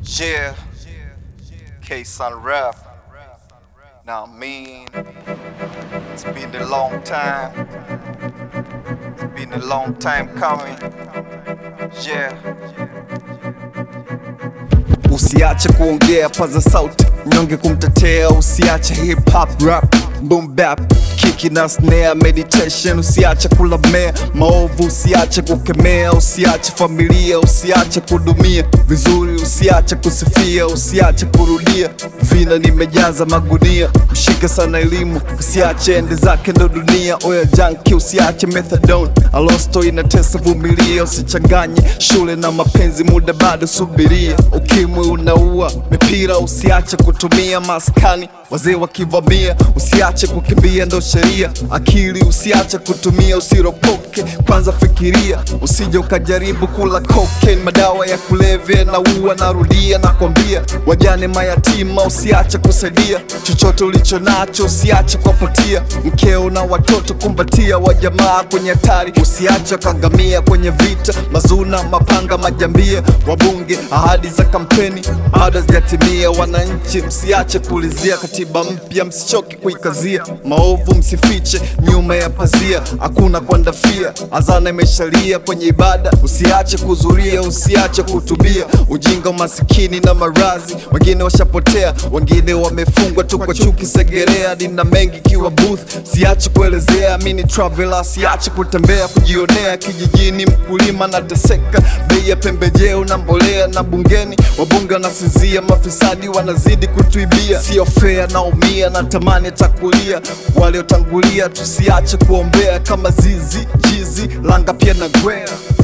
Yeah, K Sun Rap. Now, I mean, it's been a long time. It's been a long time coming. Yeah. Usiache kuongea, paza sauti, mnyonge kumtetea. Usiache hip hop rap, boom bap, kiki na snare, meditation. Usiache kulamea maovu, usiache kukemea, usiache familia, usiache kudumia vizuri, usiache kusifia, usiache kurudia. Vina nimejaza magunia, mshike sana elimu, usiache ende zake ndo dunia. Oya junkie, usiache methadone, alosto inatesa, vumilia, usichanganye shule na mapenzi, muda bado subiria. Ukimwi unaua, mipira usiache kutumia, maskani wazee wakivamia, usiache kukimbia, ndo sheria. Akili usiache kutumia, usiropoke, kwanza fikiria, usije ukajaribu kula cocaine, madawa ya kulevya na ua. Narudia nakwambia, wajane mayatima usiache kusaidia, chochote ulicho nacho usiache kuwapatia, mkeo na watoto kumbatia, wajamaa kwenye hatari usiache kangamia, kwenye vita mazuna, mapanga, majambia, wabunge, ahadi za kampeni bado hazijatimia. Wananchi msiache kuulizia katiba mpya, msichoke kuikazia, maovu msifiche nyuma ya pazia, hakuna kuandafia, azana imeshalia kwenye ibada, usiache kuzuria, usiache kutubia, ujinga, umasikini na marazi, wengine washapotea, wengine wamefungwa tu kwa chuki, segerea nina mengi kiwa booth, siache kuelezea, mini traveler, siache kutembea, kujionea kijijini, mkulima nateseka, bei ya pembejeo na mbolea, na bungeni wabunge wanasinzia, mafisadi wanazidi kutuibia, sio fair, naumia, natamani takulia, waliotangulia tusiache kuombea, kama zizi jizi langa pia na gwea